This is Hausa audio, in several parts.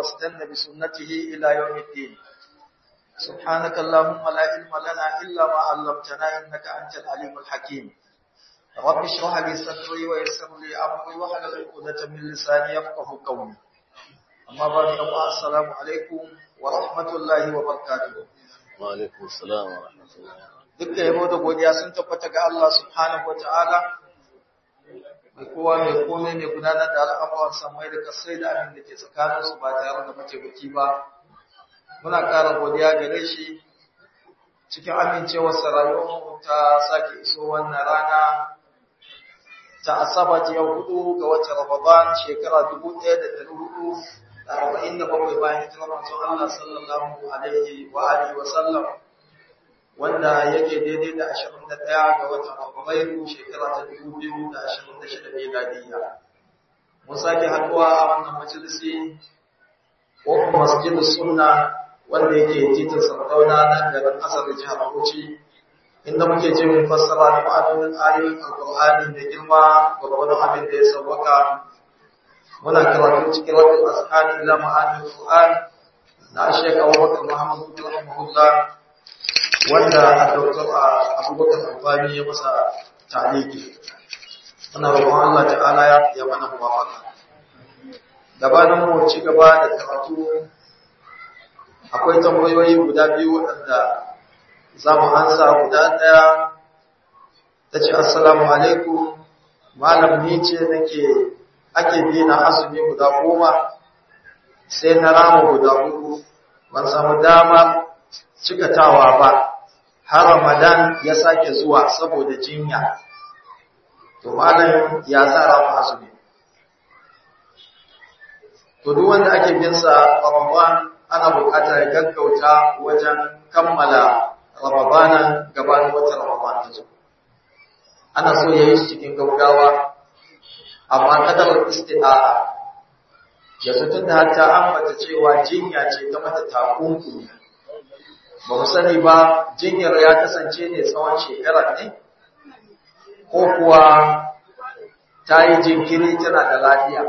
واستنى بسنته إلى يوم الدين سبحانك اللهم لا علم لنا إلا ما علمتنا إنك أنت العليم الحكيم رب اشرح لي صدري ويسر لي أمري واحلل عقدة من لساني يفقه قولي أما بعد السلام عليكم ورحمة الله وبركاته وعليكم السلام ورحمة الله duk da yabo da godiya sun tabbata ga Allah subhanahu wataala mai kowa mai komai mai gudanar da al'amuran samai da kasai da abin da ke tsakanin su ba tare da mataimaki ba muna ƙara godiya gare shi cikin amincewar rayuwar ta sake iso wannan rana ta asabar yau hudu ga watan Ramadan shekara dubu ɗaya da ɗari hudu da arba'in da bakwai bayan hijirar manzon Allah sallallahu alaihi wa alihi wa sallam wanda yake daidai da 21 ga watan Fabrairu shekara ta 2026 miladiya. Mun sake haɗuwa a wannan majalisi ko masjidus sunna wanda yake titin Sardauna na garin Asar jihar Bauchi inda muke ce mun fassara da ma'anonin ayoyin Alƙur'ani da girma gwargwadon abin da ya sauwaka. Muna karatu cikin rabin ashani ila ma'anin Qur'an na Sheikh Abubakar Muhammad bin Rahimahullah wanda Dr. Abubakar Albani ya masa taliki. Muna roƙon Allah ta'ala ya mana muwafaka. Gabanin mu ci gaba da karatu akwai tambayoyi guda biyu waɗanda za mu ansa guda ɗaya ta ce assalamu alaikum malam ni ce nake ake bi na azumi guda goma sai na rama guda hudu ban samu dama cikatawa ba har Ramadan ya sake zuwa saboda jinya. To malam ya tsara mu azumi. To duk wanda ake bin sa Ramadan ana buƙatar ya gaggauta wajen kammala Ramadan gabanin watan Ramadan ta zo. Ana so ya yi shi cikin gaggawa amma kadar istida'a ya tun da hatta ambata cewa jinya ce ta mata takunkumi ba mu sani ba jinyar ya kasance ne tsawon shekarar ne ko kuwa ta yi jinkiri tana da lafiya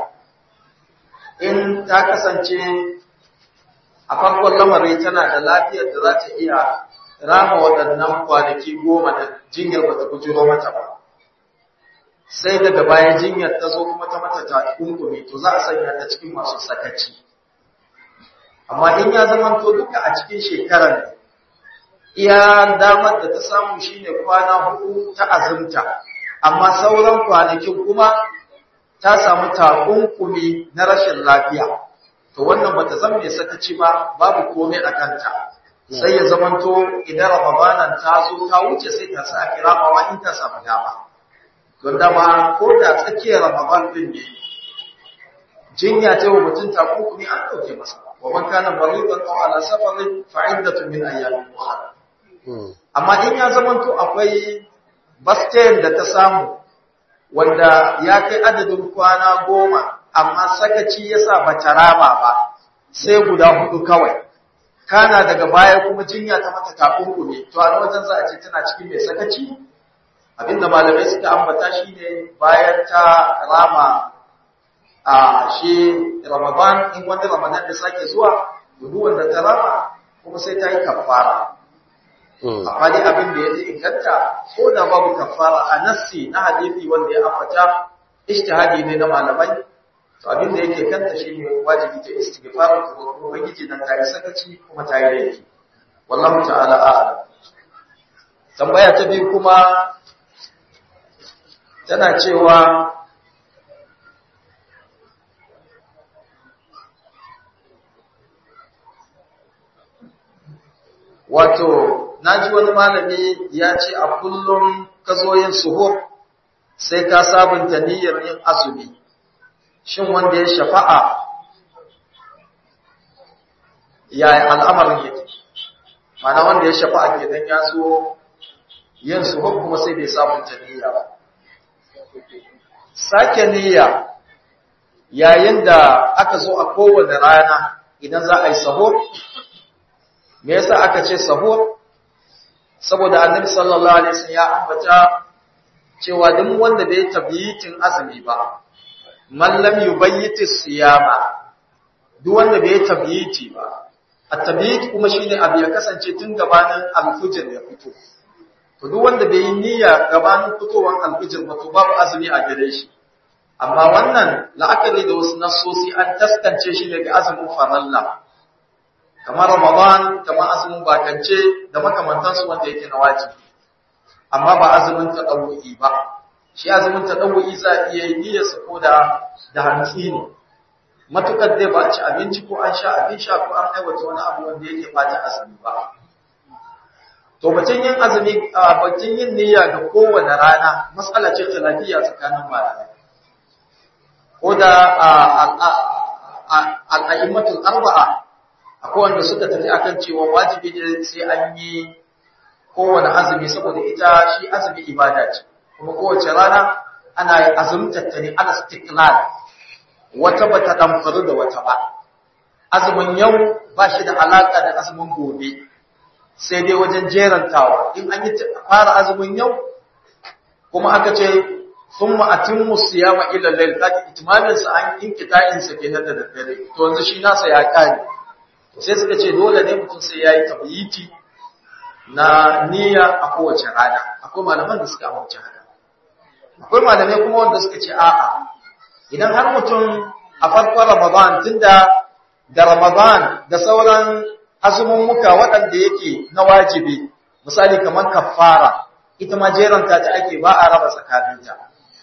in ta kasance a farkon lamari tana da lafiyar da za ta iya rama waɗannan kwanaki goma da jinyar ba ta bujiro mata ba sai daga baya jinyar ta zo kuma ta mata ta kunkumi to za a sanya ta cikin masu sakaci amma in ya zama to duka a cikin shekarar ne iya damar da ta samu shine kwana hudu ta azumta amma sauran kwanakin kuma ta samu takunkumi na rashin lafiya to wannan bata zama mai sakaci ba babu komai a kanta sai ya zamanto idan ramadanan ta zo ta wuce sai ta sa kiramawa in ta samu dama don dama ko da tsakiyar ramadan din ne jinya ta wa mutum takunkumi an ɗauke masa wa man kana maridan aw ala safarin fa iddatu min ayyamin ukhra amma in ya zamanto akwai bastayin da ta samu wanda ya kai adadin kwana goma amma sakaci ya sa ba ta rama ba sai guda hudu kawai kana daga baya kuma jinya ta mata takunkumi to a wajen za a ce tana cikin mai sakaci abinda malamai suka ambata shine bayan ta rama a shi ramadan in wani ramadan da sake zuwa duk wanda ta rama kuma sai ta yi kafara amma dai abin da ya ji inganta ko da babu kafara a nassi na hadisi wanda ya ambata ijtihadi ne na malamai to abin da yake kanta shine wajibi ta istighfar ta roƙo ubangiji dan ta yi sakaci kuma ta yi laifi wallahu ta'ala a'lam tambaya ta biyu kuma tana cewa wato naji wani malami ya ce a kullum ka zo yin suhur sai ka sabunta niyyar yin azumi shin wanda ya shafa'a yaya al'amarin yake mana wanda ya shafa'a kenan ya so yin suhur kuma sai bai sabunta niyya ba sake niyya yayin da aka zo a kowane rana idan za a yi sahur me yasa aka ce sahur saboda annabi sallallahu alaihi wasallam ya ambata cewa duk wanda bai tabyitin azumi ba man lam yubayyiti siyama duk wanda bai tabyiti ba at-tabyit kuma shine abu ya kasance tun gabanin al-fujr ya fito to duk wanda bai yi niyya gabanin fitowar al-fujr ba to babu azumi a gare shi amma wannan la'akari da wasu nassosi an taskance shi daga azumin faralla kamar ramadan kamar azumin bakance da makamantansu wanda yake na wajibi amma ba azumin tadawu'i ba shi azumin tadawu'i za a iya yi niyyarsa ko da da hantsi ne matukar dai ba ci abinci ko an sha abin sha ko an aiwata wani abu wanda yake bata azumi ba to batun yin azumi batun yin niyya ga kowane rana matsala ce ta lafiya tsakanin malamai ko da al'a'immatul arba'a akwai wanda suka tafi akan cewa wajibi ne sai an yi kowane azumi saboda ita shi azumi ibada ce kuma kowace rana ana azumtar ta ne ala istiqlal wata bata damfaru da wata ba azumin yau ba shi da alaka da azumin gobe sai dai wajen jerantawa in an yi fara azumin yau kuma aka ce thumma atimmu siyama ila layl kaji itmamin sa an inkita'in sa kenan da daddare to yanzu shi nasa ya kare sai suka ce dole ne mutum sai yayi tabyiti na niyya a kowace rana akwai malaman da suka amince haka akwai malamai kuma wanda suka ce a'a idan har mutum a farkon Ramadan tunda da Ramadan da sauran azumin muka waɗanda yake na wajibi misali kamar kafara ita ma jeranta ta ake ba a raba tsakaninta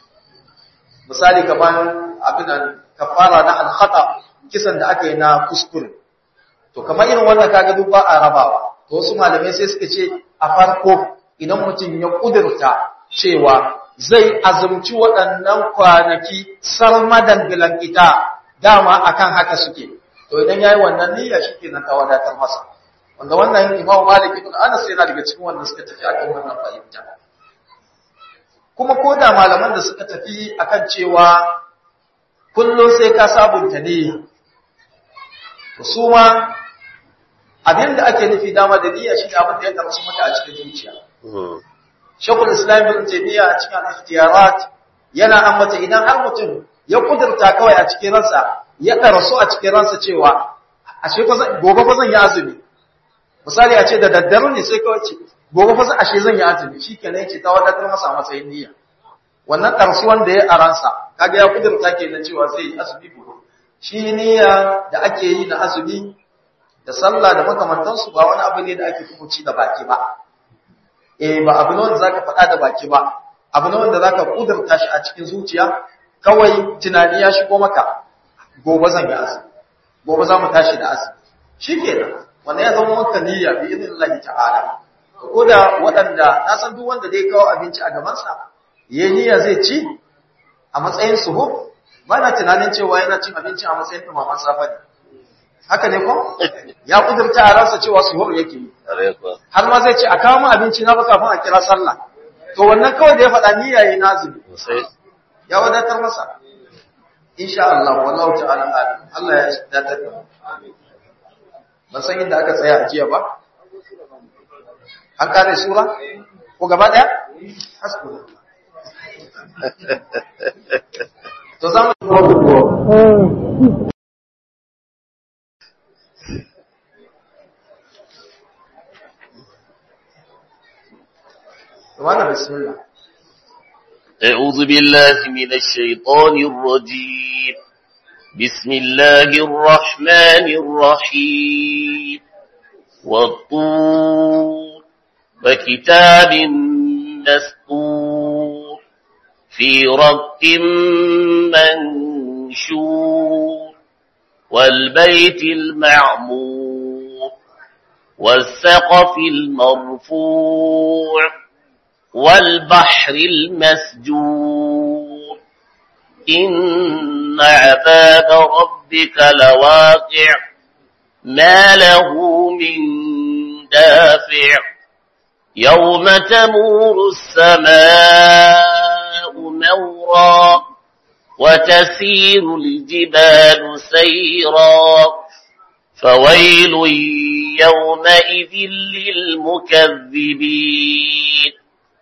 misali kamar abinan kafara na alkhata kisan da aka yi na kuskure to kamar irin wannan kaga duk ba a rabawa to wasu malamai sai suka ce a farko idan mutum ya kudurta cewa zai azumci waɗannan kwanaki sarmadan bilankita dama akan haka suke to idan yayi wannan niyya shikenan ta wadatar masa wanda wannan Imam Malik ibn Anas yana daga cikin wanda suka tafi akan wannan fahimta kuma ko da malaman da suka tafi akan cewa kullum sai ka sabunta niyya su ma abin da ake nufi dama da niyya shi abin da ya karsu maka a cikin zuciya shekul islam ibn taymiya a cikin al-ikhtiyarat yana ambata idan har mutum ya kudurta kawai a cikin ransa ya karasu a cikin ransa cewa ashe ko gobe fa zan yi azumi misali a ce da daddare ne sai kawai ce gobe fa ashe zan yi azumi shikenan yace ta wadatar masa matsayin niyya wannan karsuwan da ya aransa kaga ya kudurta kenan cewa zai yi azumi gobe shi niyya da ake yi na azumi da sallah da makamantansu ba wani abu ne da ake kuci da baki ba eh ba abu ne wanda zaka faɗa da baki ba abu ne wanda zaka kudurta shi a cikin zuciya kawai tunani ya shigo maka gobe zan yi azumi gobe za mu tashi da azumi shikenan wannan ya zama maka niyya bi idnillahi ta'ala ko da waɗanda na san duk wanda zai kawo abinci a gaban sa yayi niyya zai ci a matsayin suhur ba na tunanin cewa yana cin abinci a matsayin tumaman safa ne haka ne ko ya kudurta a ransa cewa suhur yake yi har ma zai ce a kawo min abinci na ba kafin a kira sallah to wannan kawai da ya faɗa niyya yayi nazimi ya wadatar masa insha Allah wallahu ta'ala alim Allah ya datar da mu ban san inda aka tsaya a jiya ba an kare sura ko gaba daya hasbuna to zamu وانا بسم الله أعوذ بالله من الشيطان الرجيم بسم الله الرحمن الرحيم والطور وكتاب مسطور في رق منشور والبيت المعمور والسقف المرفوع والبحر المسجور إن عذاب ربك لواقع ما له من دافع يوم تمور السماء مورا وتسير الجبال سيرا فويل يومئذ للمكذبين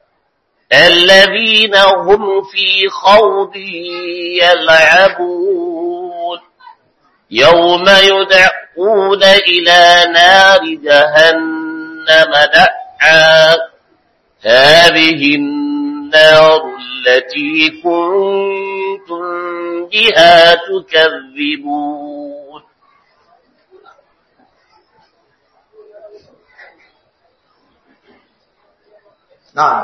الذين هم في خوض يلعبون يوم يدعون إلى نار جهنم دعا هذه النار التي كنتم بها تكذبون نعم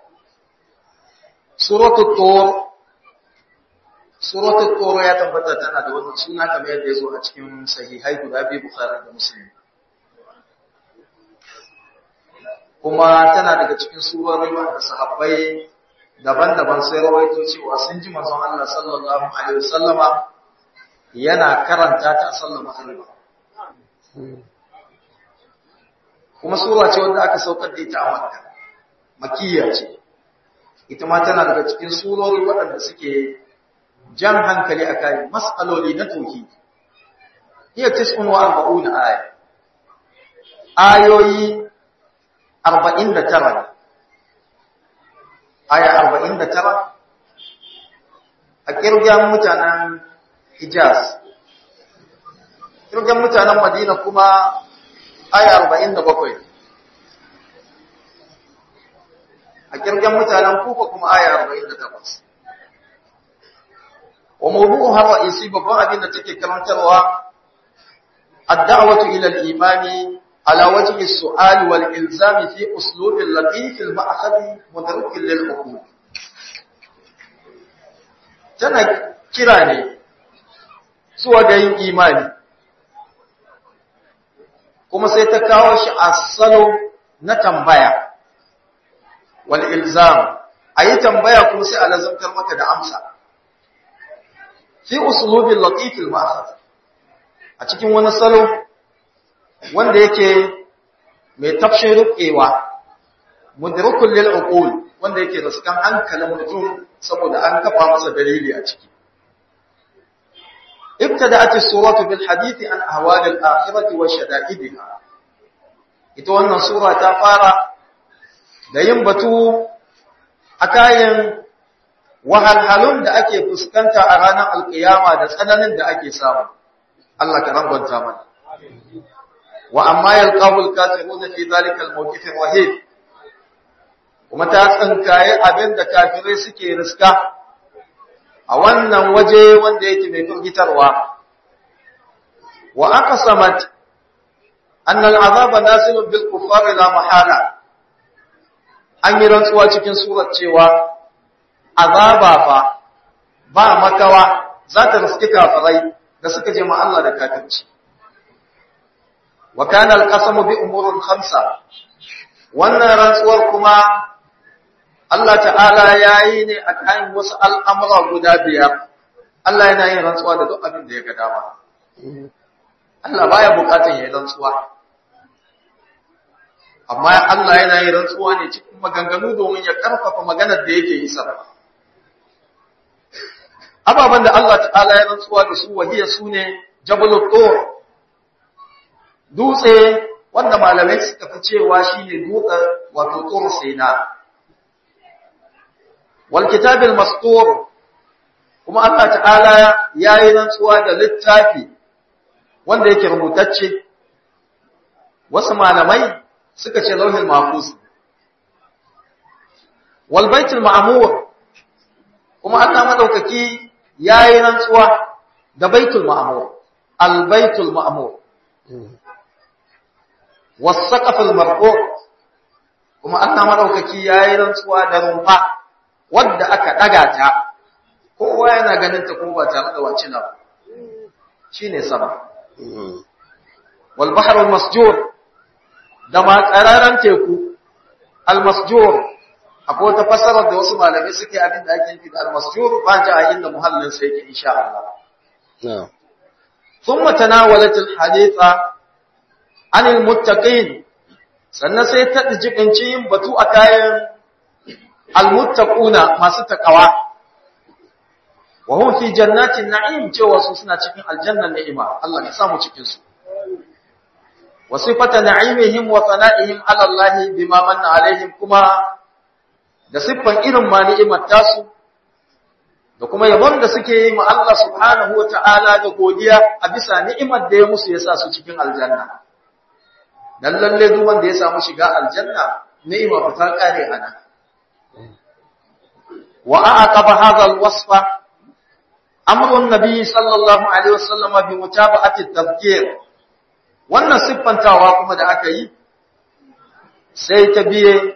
سورة الطور سورة الطور ya tabbata tana da wannan suna kamar yadda ya zo a cikin sahihai guda biyu Bukhari da Muslim kuma tana daga cikin surori wanda sahabbai daban-daban sai rawaito cewa sun ji manzon Allah sallallahu alaihi wasallama yana karanta ta a sallar magriba kuma sura ce wanda aka saukar da ita a Makka makiyya ce ita ma tana daga cikin surori waɗanda suke jan hankali a kai mas'aloli na tauhidi hiya tis'un wa arba'una aya ayoyi 49 aya 49 a kirgan mutanen Hijaz kirgan mutanen Madina kuma aya 47 a kirgan mutanen kufa kuma aya 48 wa mawdu'uha ra'isi babban abin da take karantarwa ad-da'watu ila al-imani ala wajhi as-su'al wal ilzam fi uslub al-latif al-ma'khadhi mudrak lil-uqul tana kira ne zuwa ga yin imani kuma sai ta kawo shi a salo na tambaya wal ilzam ayi tambaya kuma sai a lazantar maka da amsa fi uslubil latif al ma'khadh a cikin wani salo wanda yake mai tafshin rukewa mudrikul lil uqul wanda yake da sukan hankalin mutum saboda an kafa masa dalili a ciki ابتدأت السورة بالحديث عن أهوال الآخرة وشدائدها ita wannan sura ta fara da yin batu a kayan wahalhalun da ake fuskanta a ranar alkiyama da tsananin da ake samu Allah ka rangwanta mana wa amma yalqabul kafiruna fi zalika almawqif alwahid kuma ta tsankaye abin da kafirai suke riska a wannan waje wanda yake mai firgitarwa wa aqsamat anna al'azaba nasilun bil kuffari la mahala an yi rantsuwa cikin surar cewa azaba fa ba makawa za ta riski kafirai da suka je ma Allah da kafirci wa kana al-qasamu bi umurun khamsa wannan rantsuwar kuma Allah ta'ala yayi ne a kan wasu al'amura guda biyar Allah yana yin rantsuwa da duk abin da ya ga dama Allah baya bukatun yayin rantsuwa amma Allah yana yin rantsuwa ne cikin maganganu domin ya karfafa maganar da yake yi sarrafa ababen da Allah ta'ala ya rantsuwa da su wahiya su ne jabalul tur dutse wanda malamai suka fi cewa shine dutse wato tur sina wal kitabil mastur kuma Allah ta'ala ya yi rantsuwa da littafi wanda yake rubutacce wasu malamai suka ce lauhin mahfuz wal baitul ma'mur kuma Allah madaukaki yayi rantsuwa da baitul ma'mur al baitul ma'mur was saqaful marfu kuma Allah madaukaki yayi rantsuwa da rumfa wadda aka daga ta kowa yana ganin ta kuma ba tare da wacina ba shine sama wal bahrul masjur da matsararan teku al-masjur akwai wata fasarar da wasu malamai suke abin da ake nufi da al-masjur ba ji a inda muhallin sai yake insha Allah na'am thumma tanawalat al-haditha an al-muttaqin sannan sai ta jibinci yin batu a kayan al-muttaquna masu takawa wa hum fi jannatin na'im cewa su suna cikin aljannan ni'ima Allah ya samu cikin su وصفة نعيمهم وثنائهم على الله بما من عليهم كما da siffan irin ma ni'imar tasu da kuma yabon da suke yi ma Allah subhanahu wa ta'ala da godiya a bisa ni'imar da ya musu ya sa su cikin aljanna. Dan lalle duk wanda ya samu shiga aljanna, ni'ima fa ta kare ana. Wa aqaba hadha al-wasfa amru an-nabi sallallahu alaihi wasallam bi mutaba'ati at-tadhkir. Wannan siffantawa kuma da aka yi sai ta biye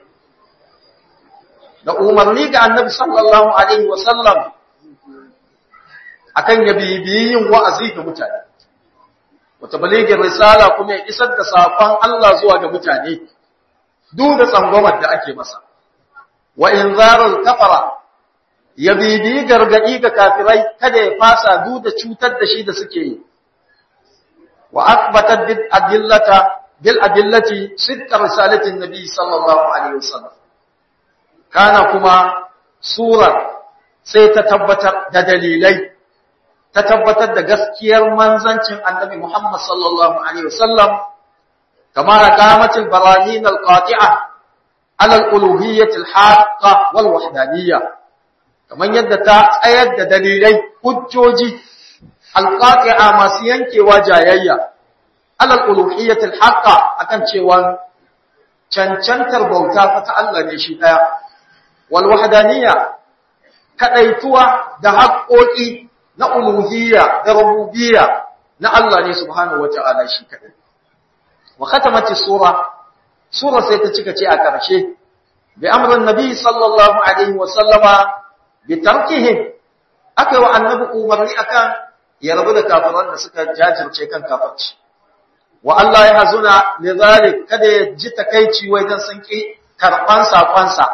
da umarni ga annabi sallallahu alaihi wasallam akan ya bibiyi yin wa'azi ga mutane wata baligin risala kuma ya isar da safan Allah zuwa ga mutane duk da tsangwamar da ake masa wa inzarul kafara ya bibiyi gargadi ga kafirai kada ya fasa duk da cutar da shi da suke yi wa akbatat bil adillata bil adillati sitta risalatin nabi sallallahu alaihi wasallam kana kuma sura sai ta tabbatar da dalilai ta tabbatar da gaskiyar manzancin annabi Muhammad sallallahu alaihi wasallam kama qamatil barahin alqati'a ala al-uluhiyyah al-haqqa wal wahdaniyyah kaman yadda ta tsayar da dalilai hujjoji alqati'a masu yankewa jayayya ala al-uluhiyyah al-haqqa akan cewa cancantar bauta fa ta Allah ne shi daya wal wahdaniyya kadaituwa da haƙoƙi na uluhiyya da rububiyya na Allah ne subhanahu wata'ala shi kadai wa khatamati sura sura sai ta cika ce a ƙarshe bi amrin nabi sallallahu alaihi wa sallama bi tarkihim akai wa annabi umarni akan ya rabu da kafiran da suka jajirce kan kafirci wa Allah ya hazuna lidhalik kada ya ji takeici wai dan sun ki karban sakonsa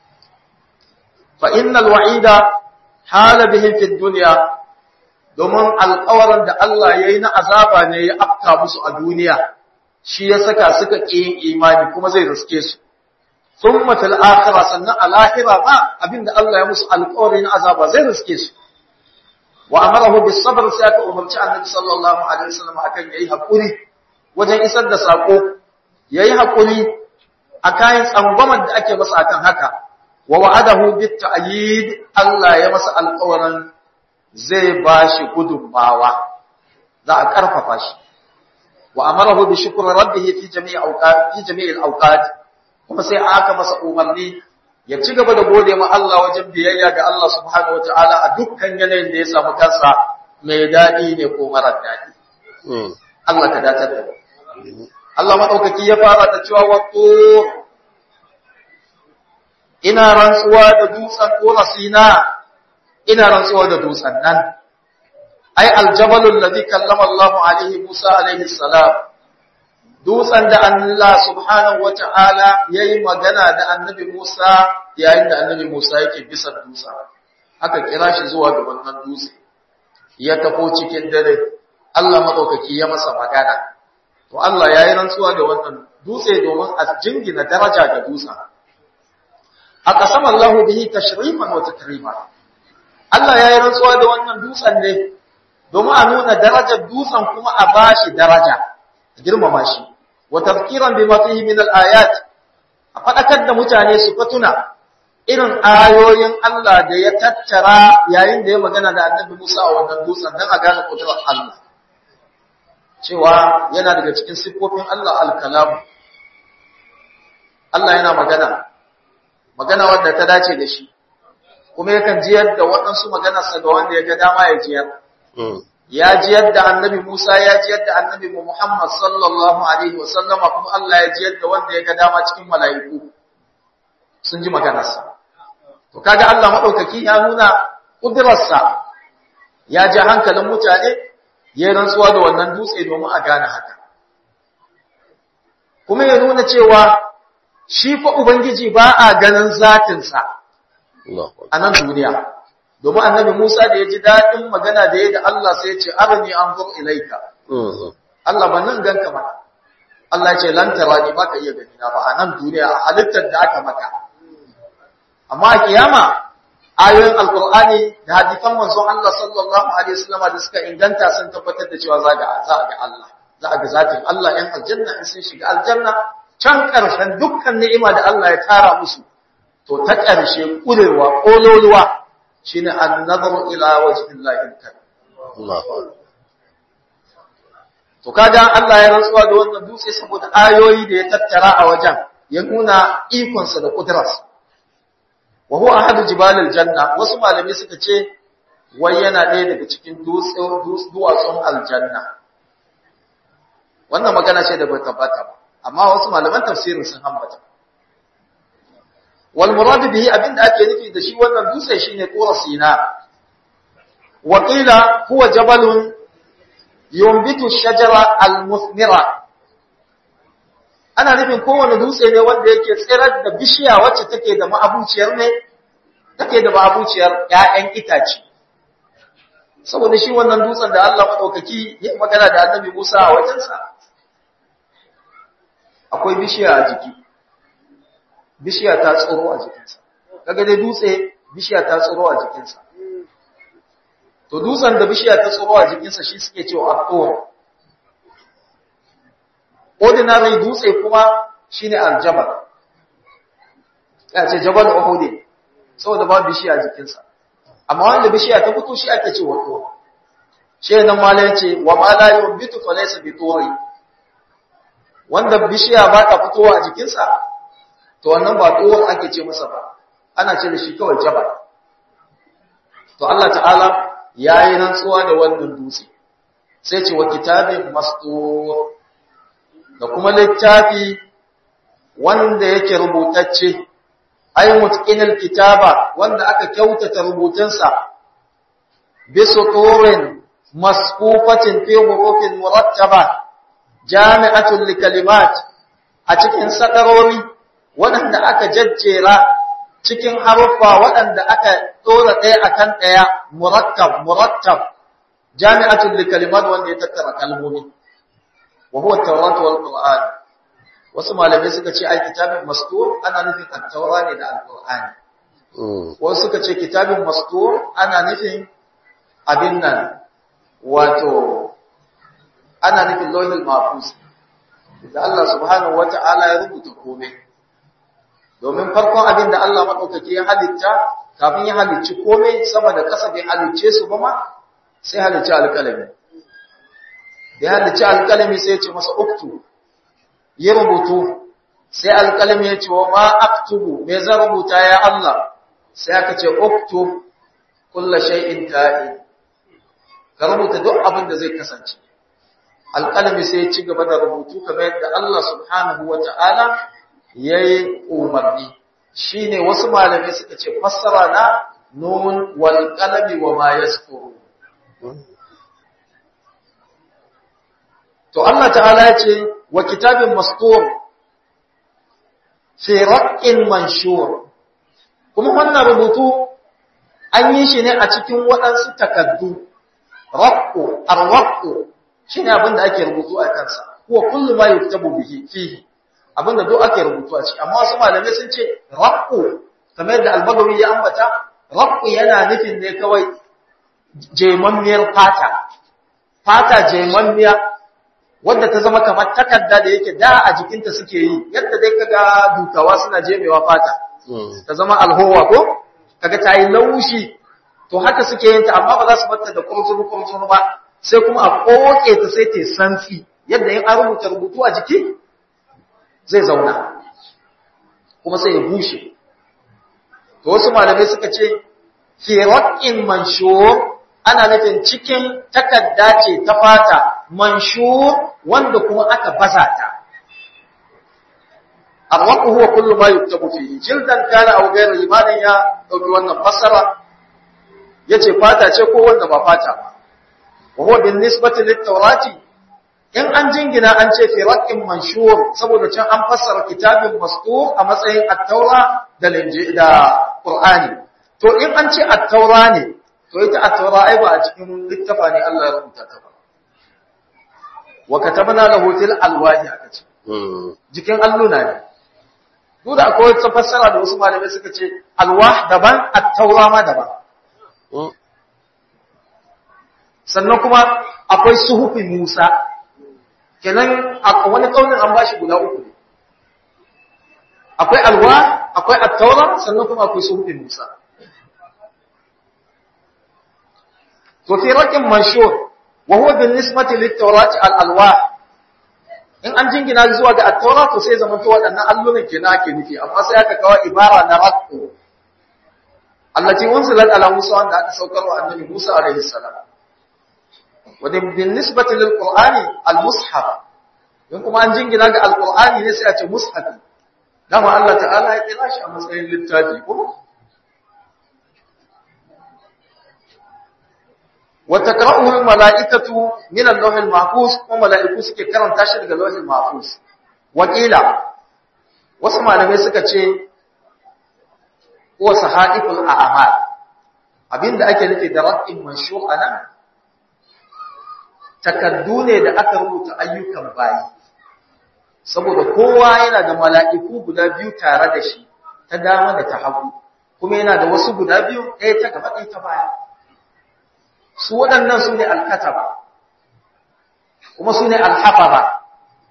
fa innal wa'ida hala bihim fid dunya domin alƙawarin da Allah ya yi na azaba ne ya afka musu a duniya shi ya saka suka ƙi yin imani kuma zai riske su sun matal akira sannan a lahira ba abinda Allah ya musu alƙawari na azaba zai riske su wa amarahu bis sabr sai aka umarci annabi sallallahu alaihi wasallam akan yayi hakuri wajen isar da sako yayi hakuri akan tsangwamar da ake masa akan haka wa wa'adahu bit ta'yid Allah ya masa alƙawarin zai ba shi gudunmawa za a ƙarfafa shi wa amarahu bi shukri rabbih fi jami'i awqat fi jami'i al-awqat kuma sai aka masa umarni ya ci gaba da gode ma Allah wajen biyayya ga Allah subhanahu wataala a dukkan yanayin da ya samu kansa mai dadi ne ko mara dadi Allah ka datar da Allah madaukaki ya fara da cewa wato ina rantsuwa da dutsen Tura Sina ina rantsuwa da dutsen nan ai aljabalul ladhi kallama Allah alaihi Musa alaihi salam dutsen da Allah subhanahu wata'ala yayi magana da annabi Musa yayin da annabi Musa yake bisa dutsen aka kira shi zuwa ga wannan dutse ya tafo cikin dare Allah madaukaki ya masa magana to Allah yayi rantsuwa da wannan dutse domin a jingina daraja ga dutsen aqsama Allah bihi tashrifan wa takriman Allah ya yi rantsuwa da wannan dutsen ne domin a nuna darajar dutsen kuma a bashi daraja a girmama shi wa tafkiran bima fihi min al-ayat a fadakar da mutane su fatuna irin ayoyin Allah da ya tattara yayin da ya magana da Annabi Musa a wannan dutsen dan a gane kudurar Allah cewa yana daga cikin siffofin Allah al-kalam Allah yana magana magana wadda ta dace da shi kuma yakan jiyar da waɗansu maganarsa ga wanda ya ga dama ya jiyar. Ya jiyar da annabi Musa ya jiyar da annabi Muhammad sallallahu Alaihi wasallama kuma Allah ya jiyar da wanda ya ga dama cikin mala'iku sun ji maganarsa. To, kaga Allah maɗaukaki ya nuna ƙudurarsa ya ji hankalin mutane ya yi rantsuwa da wannan dutse domin a gane haka. Kuma ya nuna cewa shi fa Ubangiji ba a ganin zatinsa. a nan duniya domin annabi Musa da ya ji daɗin magana da ya da Allah sai ya ce arini anzur ilaika Allah ba nan ganka ba Allah ya ce lan tarani ba ka iya gani na ba a nan duniya a halittar da aka maka amma a kiyama ayoyin alqur'ani da hadisan manzon Allah sallallahu alaihi wasallam da suka inganta sun tabbatar da cewa za ga za ga Allah za ga zatin Allah yan aljanna in sun shiga aljanna can ƙarshen dukkan ni'ima da Allah ya tara musu to ta ƙarshe ƙurewa ƙololuwa shine an-nazaru ila wajhillahi al-karim Allahu To kaga Allah ya rantsuwa da wannan dutse saboda ayoyi da ya tattara a wajen ya nuna ikonsa da kudurarsa. Wa huwa ahadu jibalil janna wasu malamai suka ce wai yana ɗaya daga cikin duwatsun aljanna. Wannan magana ce da bai tabbata ba, amma wasu malaman tafsirin sun ambata. Wal muradu bihi abinda ake nufi da shi wannan dutse shine Qura Sina. Wa qila huwa jabalun yumbitu shajara al-musmira ana nufin kowane dutse ne wanda yake tsirar da bishiya wacce take da ma'abuciyar ne take da ma'abuciyar ƴaƴan itace saboda shi wannan dutsen da Allah madaukaki ya magana da Annabi Musa a wajensa akwai bishiya a jiki bishiya ta tsoro a jikinsa kaga dai dutse bishiya ta tsoro a jikinsa to dutsen da bishiya ta tsoro a jikinsa shi suke cewa aktor ordinary dutse kuma shine aljabal ya ce jabal uhud saboda ba bishiya a jikinsa amma wanda bishiya ta fito shi ake cewa to shi nan mala yace wa ma la yubitu fa laysa bitori wanda bishiya ba ta fitowa a jikinsa to wannan ba tsohon ake ce masa ba ana ce da shi kawai jabal to Allah ta'ala ya yi rantsuwa da wannan dutse sai ce wa kitabin mastur da kuma littafi wanda yake rubutacce ay mutqinil kitaba wanda aka kyautata rubutunsa bi suturin masfufatin fi hurufin murattaba jami'atul likalimat a cikin sadarori waɗanda aka jajjera cikin haruffa waɗanda aka ɗora ɗaya akan ɗaya murattab murattab jami'atul likalimat wanda ya tattara kalmomi wa huwa at-taurat wal qur'an wasu malamai suka ce ai kitabin mastur ana nufin at-taura ne da al-qur'ani wasu suka ce kitabin mastur ana nufin abin nan wato ana nufin lauhil mahfuz da Allah subhanahu wata'ala ya rubuta komai domin farkon abin da Allah madaukake ya halitta kafin ya halicci komai sama da ƙasa bai halicce su ba ma sai halicci alƙalami da ya halicci alƙalami sai ya ce masa uktu yi rubutu sai alƙalami ya ce wa ma aktubu me zan rubuta ya Allah sai aka ce uktu kullu shay'in ka'in ka rubuta duk abin da zai kasance alƙalami sai ya ci gaba da rubutu kamar yadda Allah subhanahu wata'ala yayi umarni shine wasu malamai suka ce fassara na nun wal qalami wa ma yasquru to Allah ta'ala ya ce wa kitabin mastur fi raqqin manshur kuma wannan rubutu an yi shi ne a cikin waɗansu takaddu raqqu ar-raqqu shine abin da ake rubutu a kansa huwa kullu ma yuktabu bihi fihi abin da duk ake rubutu a ciki amma wasu malamai sun ce raqqu kamar yadda al-bagawi ya ambata raqqu yana nufin ne kawai jemammiyar fata fata jemammiya wadda ta zama kamar takarda da yake da a jikinta suke yi yadda dai kaga dukawa suna jemewa fata ta zama alhowa ko kaga ta yi laushi to haka suke yin ta amma ba za su batta da kurzuru kurzuru ba sai kuma a koke ta sai ta santsi yadda in an rubuta rubutu a jiki zai zauna kuma sai ya bushe to wasu malamai suka ce fi raqin manshur ana nufin cikin takarda ce ta fata manshur wanda kuma aka baza ta arwaqu huwa kullu ma yuktabu fihi jildan kana aw ghayra limanin ya dauki wannan fassara yace fata ce ko wanda ba fata ba wa huwa bin nisbati lit tawrati in an jingina an ce fi raqin manshur saboda can an fassara kitabin mastur a matsayin at-taura da da qur'ani to in an ce at-taura ne to ita at-taura ai ba a cikin littafa ne Allah ya rubuta ta ba wa katabna lahu til alwahi aka ce jikin alluna ne duk da akwai wata fassara da wasu malamai suka ce alwah daban at-taura ma daban sannan kuma akwai suhufin Musa kenan a wani kaunin an bashi guda uku ne akwai alwa akwai at-taura sannan kuma akwai suhufin Musa to fi raqin manshur wa huwa bin nisbati lit tawrat al alwah in an jingina zuwa ga at-taurat to sai zaman to waɗannan allunan kenan ake nufi amma sai aka kawo ibara na raqu allati unzilat ala musa wanda aka saukar wa annabi musa alaihi salam wa bin nisbati lil qur'ani al mushaf in kuma an jingina ga al-qur'ani ne sai a ce mushaf dama Allah ta'ala ya kira shi a matsayin littafi ko وتقرأه الملائكة من اللوح المحفوظ وملائكة suke karanta shi daga lauhin mahfuz wakila wasu malamai suka ce ko sahaiful a'mal abinda ake nufi da raqin manshur anan takaddu ne da aka rubuta ayyukan bayi saboda kowa yana da mala'iku guda biyu tare da shi ta dama da ta hagu kuma yana da wasu guda biyu ɗaya ta gaba ɗaya ta baya su waɗannan su ne alkataba kuma su ne alhafaba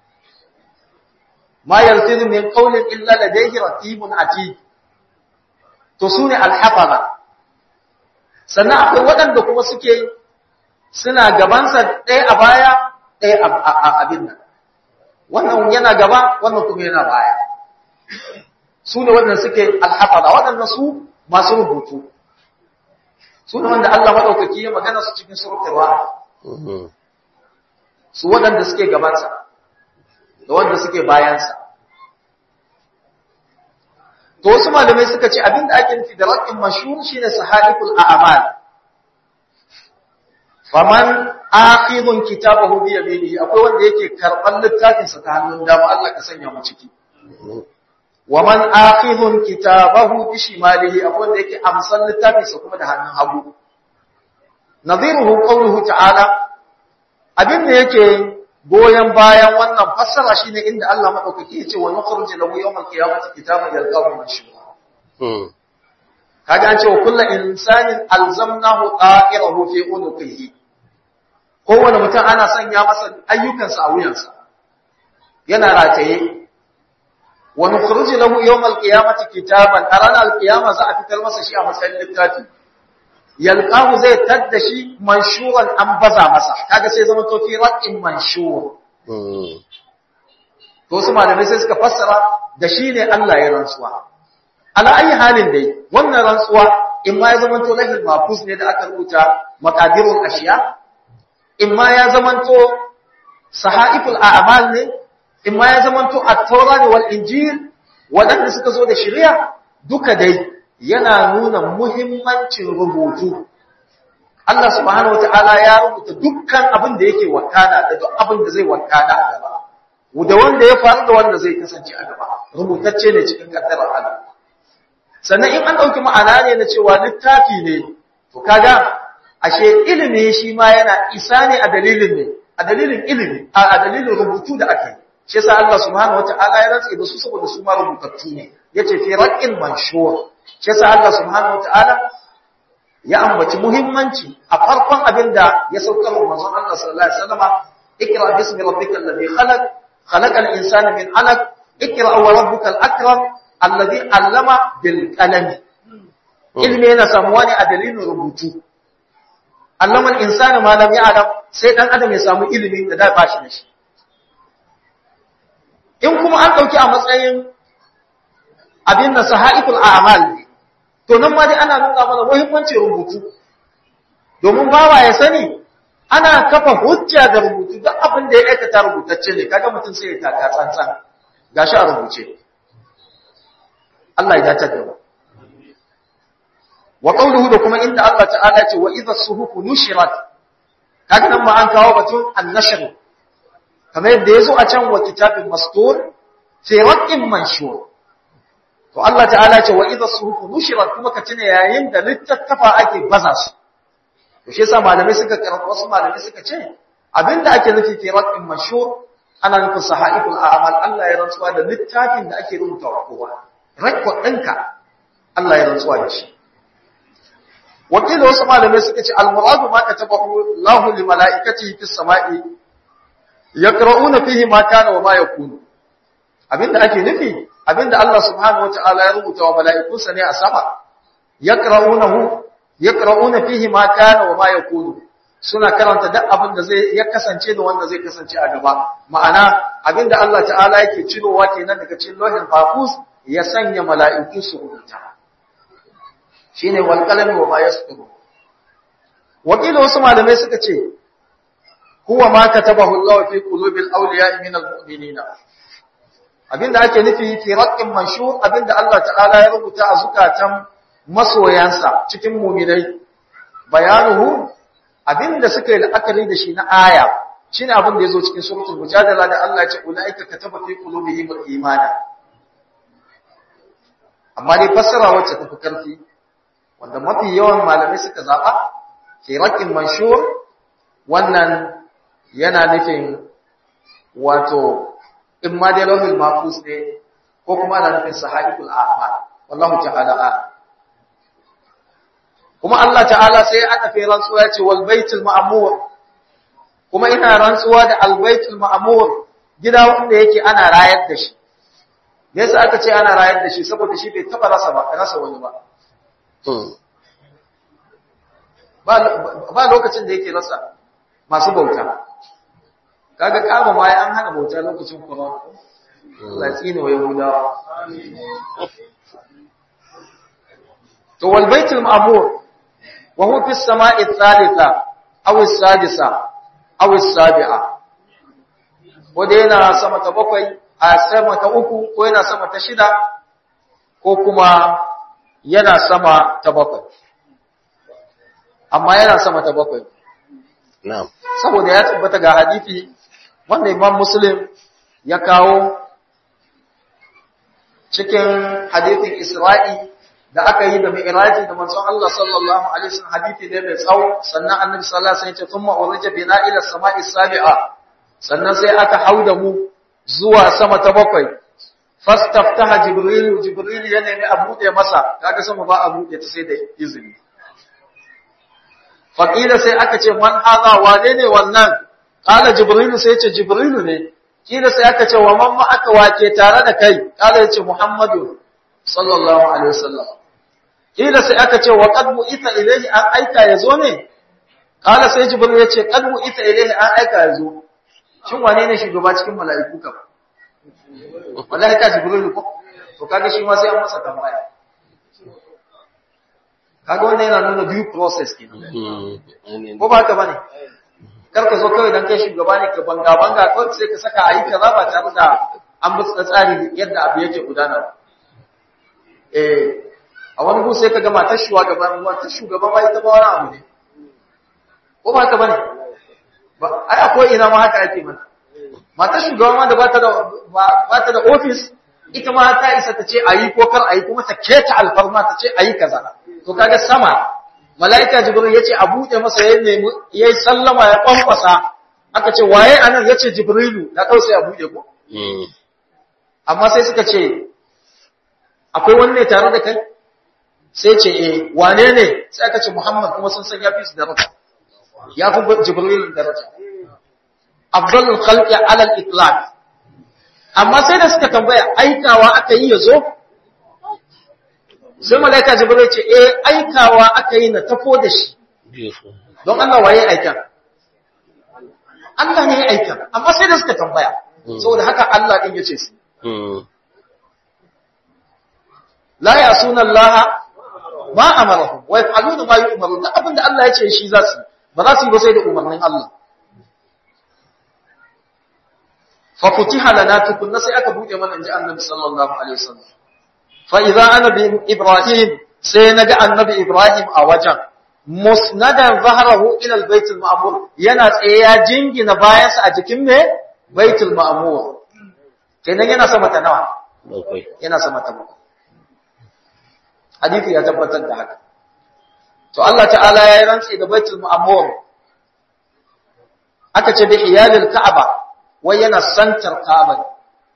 ma yaltizu min qawlin illa ladayhi raqibun atid to su ne alhafaba sannan akwai waɗanda kuma suke suna gabansa ɗaya a baya ɗaya a abin nan wannan yana gaba wannan kuma yana baya su ne waɗanda suke alhafaba waɗannan su masu rubutu su ne wanda Allah maɗaukaki ya magana su cikin surutarwa su waɗanda suke gabansa da wanda suke bayansa to wasu malamai suka ce abinda ake nufi da raƙin mashhur shine sahaiful a'mal faman akhidun kitabahu bi yaminihi akwai wanda yake karban littafin sa ta hannun dama Allah ka sanya mu ciki wa man akhidun kitabahu bi shimalihi akwai wanda yake amsan littafin sa kuma da hannun hagu nadhiruhu qawluhu ta'ala abinda yake goyen bayan wannan fassara shine inda Allah madaukaki ya ce wa nukhruju lahu yawmal qiyamati kitaban yalqahu manshura kaga an ce wa kullu insanin alzamnahu qa'irahu fi unuqihi kowane mutum ana sanya masa ayyukansa a wuyansa yana rataye wa nukhruju lahu yawmal qiyamati kitaban a ranar alqiyama za a fitar masa shi a matsayin littafi yalqahu zai tadda shi manshuran an baza masa kaga sai zama to fi raqin manshur to su malamai sai suka fassara da shi ne Allah ya rantsuwa ala ayi halin dai wannan rantsuwa in ma ya zama to lahil mafus ne da aka rubuta maqadirul ashiya in ma ya zama to sahaiful a'mal ne in ma ya zama to at-taura wal injil wadanda suka zo da shari'a duka dai yana nuna muhimmancin rubutu. Allah subhanahu wata'ala ya rubuta dukkan abin da yake wakana da duk abin da zai wakana a gaba. Da wanda ya faru da wanda zai kasance a gaba. Rubutacce ne cikin kaddarar Allah. Sannan in an ɗauki ma'ana ne na cewa littafi ne, to kaga ashe ilimi shi ma yana isa ne a dalilin ne, a dalilin ilimi, a dalilin rubutu da aka yi. Shi yasa Allah subhanahu wata'ala ya rantse da su saboda su ma rubutattu ne. Yace fi raqin manshur. shi yasa Allah subhanahu wataala ya ambaci muhimmanci a farkon abin da ya saukar wa manzon Allah sallallahu alaihi wasallam ikra bismi rabbikal ladhi khalaq khalaqal insana min 'alaq ikra wa rabbukal akram alladhi 'allama bil qalam ilmi yana samuwa ne a dalilin rubutu allama al-insana ma lam ya'lam sai dan adam ya samu ilimi da da ba shi da shi in kuma an dauki a matsayin abin da sahaiful a'mal ne to nan ma dai ana nuna mana muhimmancin rubutu domin bawa ya sani ana kafa hujja da rubutu duk abin da ya aikata rubutacce ne kaga mutum sai ya taka tsantsan gashi a rubuce Allah ya dace da mu wa qawluhu da kuma inda Allah ta'ala ce wa idha suhufu nushirat kaga nan ma an kawo batun an-nashr kamar yadda yazo a can wa kitabin mastur fi raqin manshur To Allah ta'ala ce wa idha suhufu nushirat kuma ka tuna yayin da littattafa ake baza su. To shi yasa malamai suka karanta wasu malamai suka ce abinda ake nufi fi raqin mashhur ana nufin sahaiful a'mal Allah ya rantsuwa da littafin da ake rubuta wa kowa. Record ɗinka Allah ya rantsuwa da shi. Wakil wasu malamai suka ce al-muradu ma katabahu Allahu li malaikatihi fis sama'i yaqra'una fihi ma kana wa ma yakunu. Abinda ake nufi abinda Allah subhanahu wata'ala ya rubuta wa mala'ikunsa ne a sama yaqra'unahu yaqra'una fihi ma kana wa ma yakunu suna karanta duk abin da zai ya kasance da wanda zai kasance a gaba ma'ana abinda Allah ta'ala yake cirowa kenan daga cikin lauhin mahfuz ya sanya mala'iku su rubuta shine wal qalam wa ma yasṭuru wakila wasu malamai suka ce huwa ma katabahu Allah fi qulubil awliya min al-mu'minina abinda ake nufi fi raqqin manshur abinda Allah ta'ala ya rubuta a zukatan masoyansa cikin mu'minai bayanuhu abinda suka yi la'akari da shi na aya shine abin da yazo cikin suratul mujadala da Allah ya ce ulaika kataba fi qulubihim al-iman amma dai fassara wacce tafi karfi wanda mafi yawan malamai suka zaba fi raqqin manshur wannan yana nufin wato in ma dai lauhul mahfuz ne ko kuma ana nufin sahaibul a'mal wallahu ta'ala a'lam kuma Allah ta'ala sai aka fi rantsuwa ya ce wal baitul ma'mur kuma ina rantsuwa da al baitul ma'mur gida wanda yake ana rayar da shi me yasa aka ce ana rayar da shi saboda shi bai taba rasa ba rasa wani ba ba lokacin da yake rasa masu bauta kaga kama ma an hana bauta lokacin corona Allah tsine wa yahudawa to wal baitul ma'mur wa huwa fis sama'i thalitha aw as-sadisa aw as-sabi'a wanda yana sama ta bakwai a sama ta uku ko yana sama ta shida ko kuma yana sama ta bakwai amma yana sama ta bakwai na'am saboda ya tabbata ga hadisi wanda Imam Muslim ya kawo cikin hadisin Isra'i da aka yi da Mi'raji da manzon Allah sallallahu alaihi wasallam hadisi ne mai tsawo sannan Annabi sallallahu alaihi wasallam ya ce thumma urija bina ila samai sabi'a sannan sai aka hauda mu zuwa sama ta bakwai fastaftaha jibril jibril ya nemi a bude masa kaga sama ba a bude ta sai da izini faqila sai aka ce man hadha wane ne wannan qala jibril sai ya ce jibril ne kila sai aka ce wa man ma aka wake tare da kai qala ya ce muhammadu sallallahu alaihi wasallam kila sai aka ce wa qad bu'itha ilayhi an aika yazo ne qala sai jibril ya ce qad bu'itha ilayhi an aika yazo shin wane ne shugaba cikin mala'iku kam wallahi ka jibril ko to kaga shi ma sai an masa tambaya kaga wannan yana nuna due process kenan ko ba haka bane kar ka zo kawai dan kai shugaba ne ka banga banga kawai sai ka saka ayi kaza ba tare da an bi tsari yadda abu yake gudana eh a wani gu sai ka ga matar shugaban matar shugaban ba ita ba wani abu ne ko ba haka bane ba ai akwai ina ma haka ake mana matar shugaban ma da ba ta da ba ta da office ita ma ta isa ta ce ayi ko kar ayi kuma ta keta alfarma ta ce ayi kaza to kaga sama malaika jibril yace a bude masa yayin nemi yayi sallama ya kwankwasa aka ce waye anan yace jibrilu na kau sai a bude ko amma sai suka ce akwai wani ne tare da kai sai ce eh wane ne sai aka ce muhammad kuma sun san yafi su daraja ya fi jibril daraja afdalul khalqi ala al-itlaq amma sai da suka tambaya aikawa aka yi yazo sai malaika jibril ce eh aikawa aka yi na tafo da shi don Allah waye aikan Allah ne ya aikan amma sai da suka tambaya saboda haka Allah din yace su la yasuna Allah ma amaruhum wa yaf'aluna ma yu'maru da abinda Allah ya ce shi za su ba za su yi ba sai da umarnin Allah fa futiha lana tukunna sai aka buɗe mana inji Annabi sallallahu alaihi wasallam fa idza ana bi Ibrahim sai naga Annabi Ibrahim a wajen musnadan zahrahu ila al-bayt al-ma'mur yana tsaye ya jingina bayansa a jikin me baitul ma'mur kenan yana sama ta nawa bakwai yana sama ta bakwai hadisi ya tabbatar da haka to Allah ta'ala ya yi rantsi da baitul ma'mur aka ce bi iyalil ka'aba wai yana santar ka'aba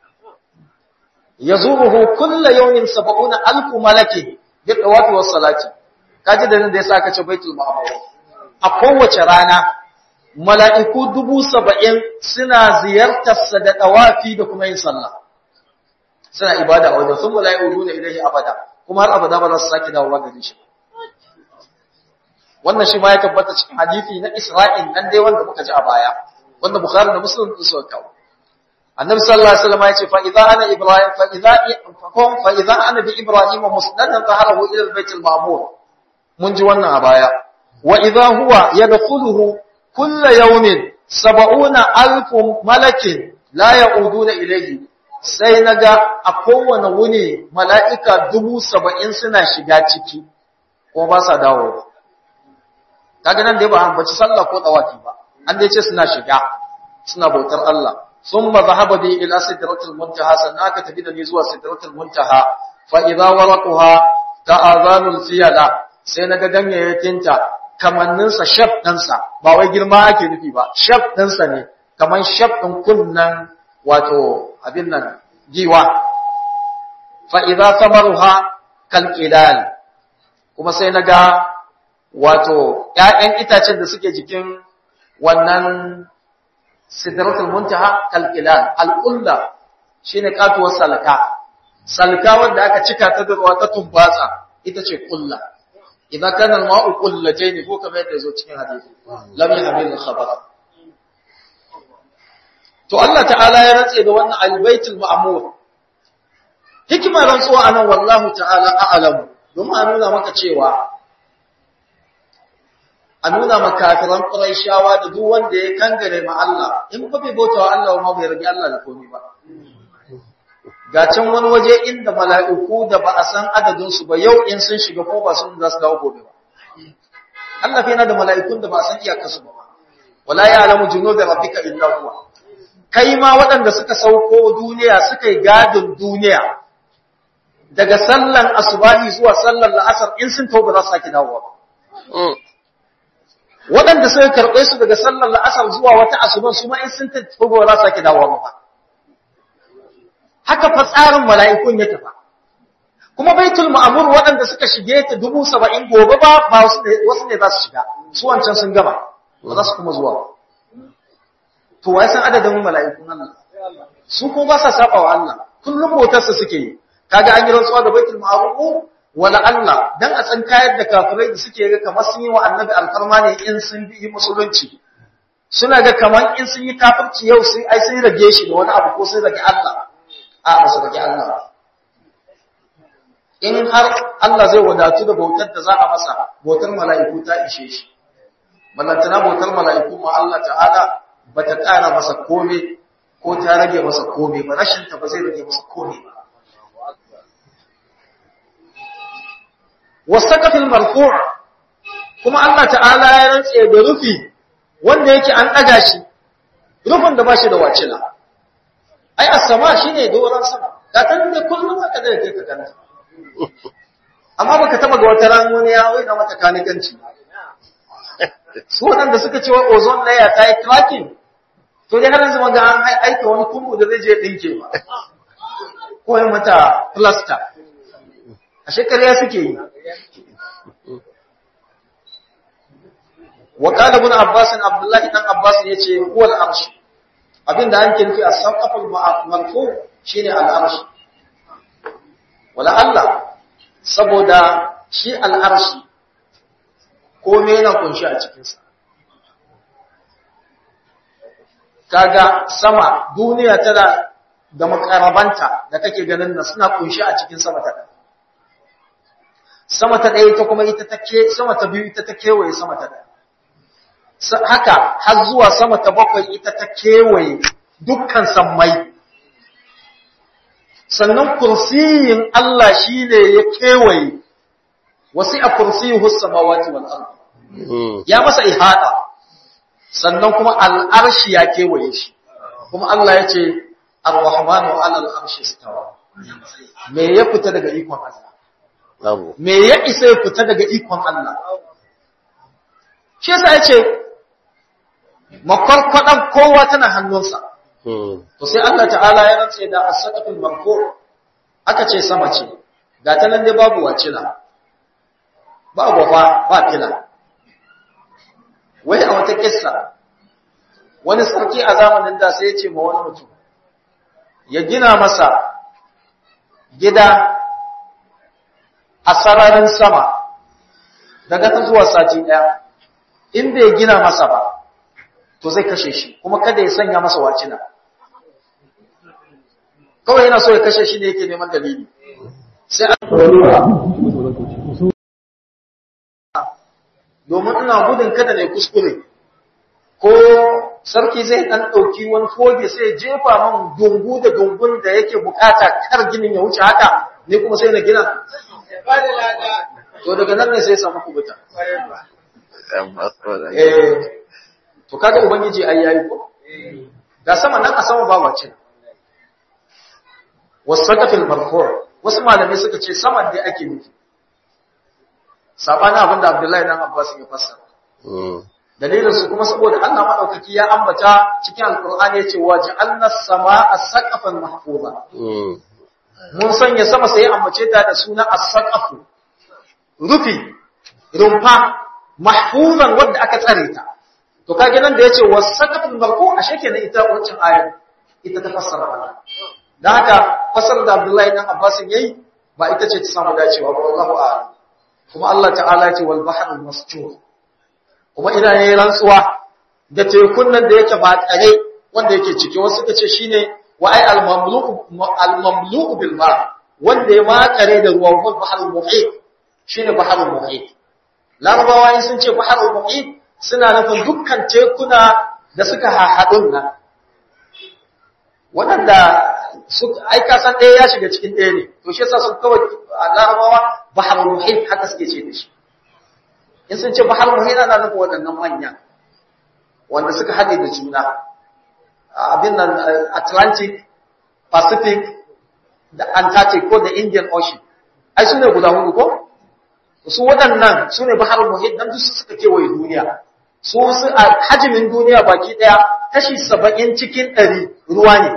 yazuruhu kullu yawmin 70 alf malaki bi dawati was salati kaji da nan da yasa aka ce baitul ma'mur a kowace rana mala'iku dubu saba'in suna ziyartarsa da ɗawafi da kuma yin sallah suna ibada a wajen sun mala'iku nuna ilahi abada kuma har abada ba za su sake dawowa gare shi wannan shi ma ya tabbata cikin hadisi na Isra'il nan dai wanda muka ji a baya wanda Bukhari da Muslim sun suka kawo annabi sallallahu alaihi wasallam ya ce fa idza ana ibrahim fa idza fa idza ana bi ibrahim musnadan zaharahu ila al-bayt al-ma'mur mun ji wannan a baya wa idza huwa yadkhuluhu kull yawmin sab'una alf malakin la ya'uduna ilayhi sai naga a kowane wuni mala'ika dubu saba'in suna shiga ciki ko ba sa dawo kaga nan dai ba ambaci sallah ko tawafi ba an dai ce suna shiga suna bautar Allah ثم ذهب بي إلى سدرة المنتهى سناك تبين لي زوا سدرة المنتهى فإذا ورقها كآذان الفيلة سينك دنيا يتنتا kaman ninsa shaf ɗinsa ba wai girma ake nufi ba shaf ɗinsa ne kaman shaf ɗin kunnan wato abin nan giwa fa idza samaruha kal qilal kuma sai naga wato ƴaƴan itacen da suke jikin wannan sidratul muntaha kalqilal alqulla shine katuwar salka salka wanda aka cika ta da ruwa ta tumbatsa ita ce qulla idan kana alma'u qullatayn ko kamar yadda zo cikin hadisi lam yahmil khabar to Allah ta'ala ya rantse da wannan albaitul ma'mur hikimar rantsuwa anan wallahu ta'ala a'lamu domin a nuna maka cewa a nuna makafiran ƙuraishawa da duk wanda ya kangare ma Allah in ba bai bauta wa Allah ma bai rabi Allah da komai ba ga can wani waje inda mala'iku da ba a san adadin su ba yau in sun shiga ko ba sun za su dawo gobe ba Allah fa yana da mala'ikun da ba a san iyakar su ba wala ya'lamu junuda rabbika illa huwa kai ma waɗanda suka sauko duniya suka yi gadin duniya daga sallan asubahi zuwa sallan la'asar in sun tauba za su sake dawowa ba waɗanda suka karɓe su daga sallar la'asar zuwa wata asuban su ma in sun tafi ba za su sake dawowa ba haka fa tsarin mala'ikun ya tafa kuma baitul ma'mur waɗanda suka shige ta dubu saba'in gobe ba ba wasu ne za su shiga su wancan sun gama ba za su kuma zuwa to wai san adadin mala'ikun Allah su kuma ba sa saba wa Allah kullum motarsa suke yi kaga an yi rantsuwa da baitul ma'mur wala Allah dan a san kayar da kafirai da suke ga kamar sun yi wa annabi alfarma ne in sun bi musulunci suna ga kamar in sun yi kafirci yau sai ai sai rage shi da wani abu ko sai rage Allah a ba su rage Allah in har Allah zai wadatu da bautar da za a masa bautar mala'iku ta ishe shi ballantana bautar mala'iku ma Allah ta'ala bata ƙara masa komai ko ta rage masa komai ba rashin ta ba zai rage masa komai ba wasaqafil marfu' kuma Allah ta'ala ya rantse da rufi wanda yake an daga shi rufin da bashi da wacila ai as-sama shine doran sama da tan da kullum aka da kai ka ganta amma baka taba ga wata ran wani ya wai na mata kanikanci su wadanda suka ce wai ozone layer ta yi cracking to dai har yanzu ga an aika wani kumbu da zai je dinke ba ko mata plaster a shekariya suke yi wa qala ibn abbas abdullahi dan abbas yace huwa al-arsh abinda an kirki as-saqaful marfu shine al-arsh wala Allah saboda shi al-arsh komai yana kunshi a cikin sa kaga sama duniya tana da makarabanta da kake ganin nan suna kunshi a cikin sama ta sama ta ɗaya ita kuma ita take sama ta biyu ita ta kewaye sama ta ɗaya haka har zuwa sama ta bakwai ita ta kewaye dukkan sammai sannan kursiyin Allah shine ya kewaye wasi a kursiyuhu samawati wal ard ya masa ihada sannan kuma al'arshi ya kewaye shi kuma Allah ya ce ar-rahmanu 'ala al-arshi istawa me ya fita daga ikon Allah me ya isa ya fita daga ikon Allah shi yasa ya ce makwarkwadan kowa tana hannunsa to sai Allah ta'ala ya rantse da as-saqafil marfu aka ce sama ce ga ta nan dai babu wacila ba gwafa ba fila wai a wata kissa wani sarki a zamanin da sai ya ce ma wani mutum ya gina masa gida a sararin sama daga ta zuwa sati ɗaya in bai gina masa ba to zai kashe shi kuma kada ya sanya masa wacina kawai yana so ya kashe shi ne yake neman dalili sai domin ina gudun kada ne kuskure ko sarki zai dan dauki wani foge sai jefa man dungu da dungun da yake bukata kar ginin ya wuce haka ne kuma sai na gina to daga nan ne sai samu kubuta eh to kaga ubangiji ai yayi ko ga sama nan a sama ba wace wasaqafil marfu' wasu malamai suka ce saman da ake nufi sabana abinda Abdullahi dan Abbas ya fassara dalilin su kuma saboda Allah madaukaki ya ambata cikin alqur'ani yace waja'alna as-samaa'a saqafan mahfuza mun sanya sama sai ambace ta da suna as-saqafu rufi rumfa mahfuzan wanda aka tsare ta to kage nan da yace was-saqaful marfu ashe kenan ita wancan ayar ita ta fassara wannan dan haka fassarar da Abdullahi dan Abbas yayi ba ita ce ta samu dacewa ba wallahu a'lam kuma Allah ta'ala ya ce wal bahrul masjur kuma ina yayin rantsuwa da tekun nan da yake ba tsare wanda yake ciki wasu suka ce shine wa ay al mamlu'u al mamlu'u bil ma wanda ya makare da ruwa wal bahrul muhit shine bahrul muhit larabawa sun ce bahrul muhit suna nufin dukkan tekuna da suka haɗu nan waɗanda aika san ɗaya ya shiga cikin ɗaya ne to shi yasa sun kawai larabawa bahar muhim haka suke ce da shi in sun ce bahar muhim ana nufin waɗannan manya wanda suka haɗe da juna abin nan atlantic pacific da antarctic ko da indian ocean ai su ne guda hudu ko su waɗannan su ne bahar muhim dan duk suka kewaye duniya su su a hajimin duniya baki ɗaya kashi saba'in cikin ɗari ruwa ne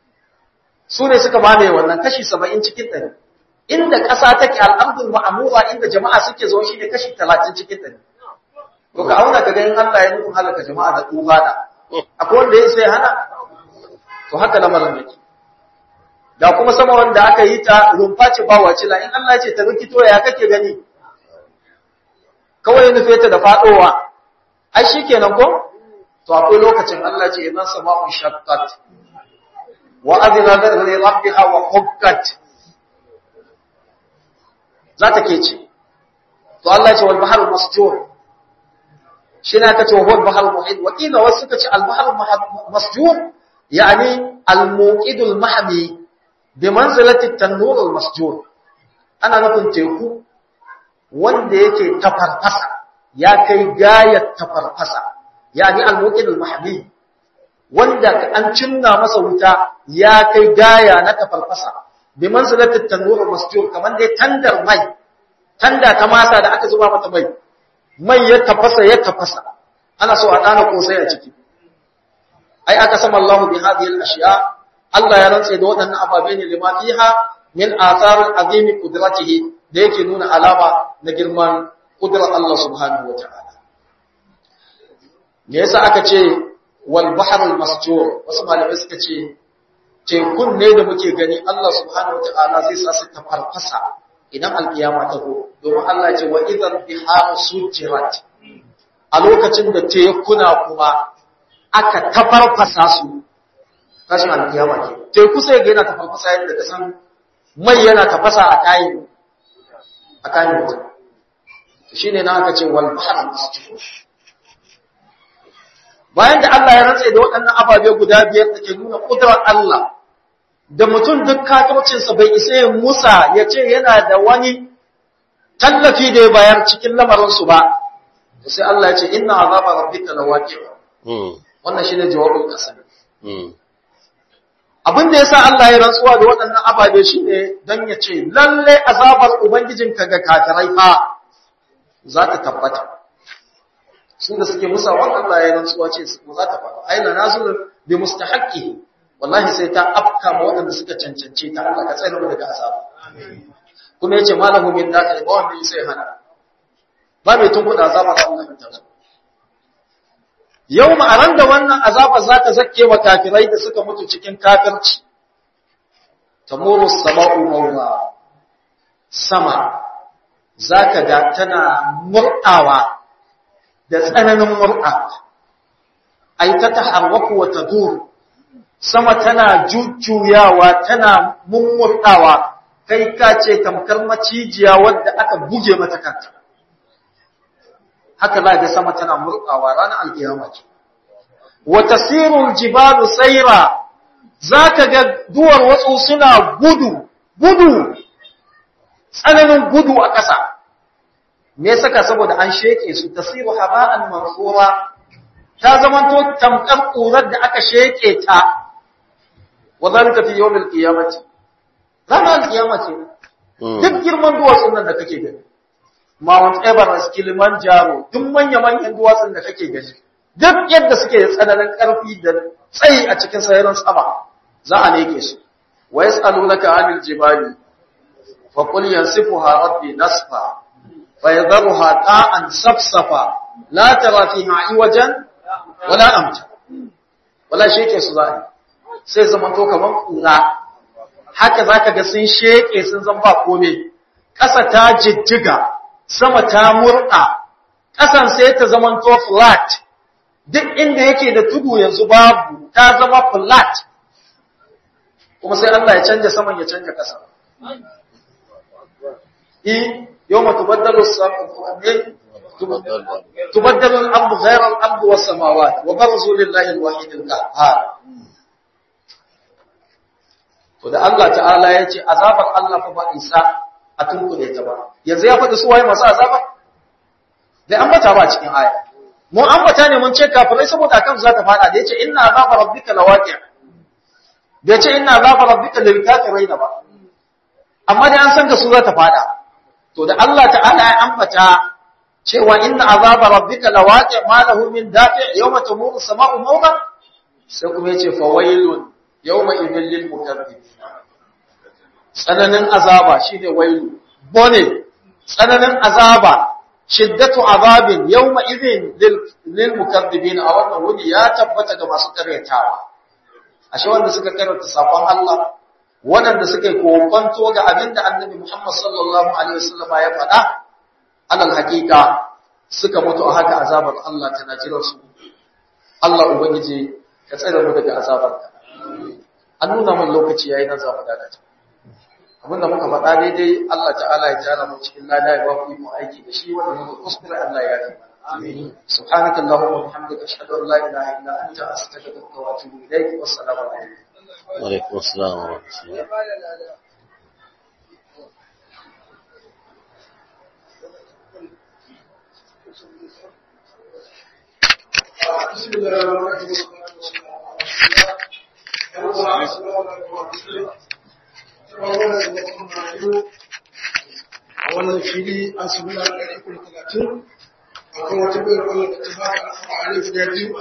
su ne suka mamaye wannan kashi saba'in cikin ɗari inda ƙasa take al'amdul ma'amura inda jama'a suke zo shi ne kashi talatin cikin ɗari to ka auna ka ganin Allah ya nufin halaka jama'a da tufana akwai wanda ya sai hana to haka lamarin yake da kuma sama wanda aka yi ta rumfa ce ba wace la in Allah ya ce ta rikito ya kake gani kawai nufe ta da faɗowa ai shikenan ko to akwai lokacin Allah ce idan sama'un shaqqat wa adina li rabbiha wa hukkat za ta ke ce to Allah ya ce wal bahrul masjur shi na ta ce wal bahrul muhit wa kila wasu suka ce al bahrul masjur yani al muqidul mahmi bi manzilati tanur al masjur ana nufin teku wanda yake tafarfasa ya kai gayar tafarfasa yani al muqidul mahmi wanda an cinna masa wuta ya kai gaya na tafarfasa bi manzilatit tanur masjur kaman dai tandar mai tanda ta masa da aka zuba mata mai mai ya tafasa ya tafasa ana so a dana kosai a ciki ai aka sama Allah bi hadhihi al-ashya Allah ya rantsa da waɗannan ababe ne lima fiha min athar azimi qudratihi da yake nuna alama na girman kudrar Allah subhanahu wataala me yasa aka ce wal bahrul masjur wasu malamai suka ce tekun ne da muke gani Allah subhanahu wataala zai sa su tafarfasa idan alkiyama ta zo domin Allah ya ce wa idan biharu sujirat a lokacin da tekuna kuma aka tafarfasa su tashin alkiyama ke teku sai ga yana tafarfasa yadda ka san mai yana tafasa a kayan a kayan mutum shine na aka ce wal bahrul masjur bayan da Allah ya rantsa da waɗannan ababe guda biyar da ke nuna ƙudurar Allah da mutum duk kafircinsa bai isa ya musa ya ce yana da wani tallafi da ya bayar cikin lamarinsu ba sai Allah ya ce inna azaba rabbika lawaqi wannan shine jawabin kasam abin da yasa Allah ya rantsuwa da waɗannan ababe shine dan ya ce lalle azabar ubangijinka ga kafirai fa za ta tabbata su da suke musa wannan Allah ya rantsuwa ce su za ta faru aina nazul bi mustahaqqi wallahi sai ta afka ma waɗanda suka cancance ta Allah ka tsare mu daga azaba kuma yace malahu min dakhil ba wanda sai hana ba mai tun kuɗa azaba ga Allah ta zo yau ma'aran da wannan azaba za ta zakke wa kafirai da suka mutu cikin kafirci tamuru sama'u mawla sama zaka ga tana murɗawa da tsananin murɗawa ai ta taharwaku wa tadur sama tana jujjuyawa tana mummurɗawa kai ka ce tamkar macijiya wadda aka buge mata kanta haka za ga sama tana murɗawa ranar alkiyama ce wa tasirul jibalu sayra zaka ga duwar watsu suna gudu gudu tsananin gudu a ƙasa me saka saboda an sheke su tasiru haba'an mansura ta zamanto tamkar ƙurar da aka sheke ta wa zalika fi yawmil qiyamati ranar alkiyama ce duk girman duwatsun nan da kake gani Mount Everest Kilimanjaro duk manya-manyan duwatsun da kake gani duk yadda suke da tsananin ƙarfi da tsayi a cikin sararin sama za a leke su wa yas'alunaka 'anil jibali fa qul yansifuha rabbi nasfa fa yadharuha qa'an safsafa la tara fiha iwajan wala amta wala sheke su za sai zama to kaman kura haka zaka ga sun sheke sun zan ba kome ƙasa ta jijjiga sama ta murɗa ƙasan sai ta zama to flat duk inda yake da tudu yanzu babu ta zama flat kuma sai Allah ya canja saman ya canja ƙasa eh yawma tubaddalu as-samawati tubaddalu al-ardu ghayra al-ardi was-samawati wa barzu lillahi al-wahid al-qahhar to da Allah ta'ala ya ce azabar Allah fa ba isa a tunkule ta ba yanzu ya faɗi su waye masu azaba da an bata ba cikin aya mu an bata ne mun ce kafirai saboda kan za ta fada da yace inna azaba rabbika lawaqi' da yace inna azaba rabbika lil kafirin ba amma dai an san da su za ta fada to da Allah ta'ala ya ambata cewa inna azaba rabbika lawaqi' ma lahu min dafi' yawma tamuru as-sama'u mawqa sai kuma yace fawailun yawma idhil lil mukaththibin tsananin azaba shine wailu bone tsananin azaba shiddatu azabin yawma idhin lil mukaththibin a wannan wuri ya tabbata ga masu karyatawa ashe wanda suka karanta sakon Allah wanda suka yi kokonto ga abinda annabi Muhammad sallallahu alaihi wasallam ya faɗa alal haqiqa suka mutu a haka azabar Allah tana jiran su Allah ubangiji ka tsare mu daga azabarka an nuna mun lokaci yayi na zamu dakata abinda muka faɗa daidai Allah ta'ala ya tara mu cikin lada ya ba mu aiki da shi wanda muka kuskure Allah ya yi amin subhanaka allahumma wa bihamdika ashhadu an la ilaha illa anta astaghfiruka wa atubu ilaik wassalamu alaikum wa alaikum assalam wa rahmatullah بسم الله الرحمن الرحيم a wannan fili an samu na ɗari kuma talatin a kan wata bayar Allah da ta ba da alfa'ari guda biyu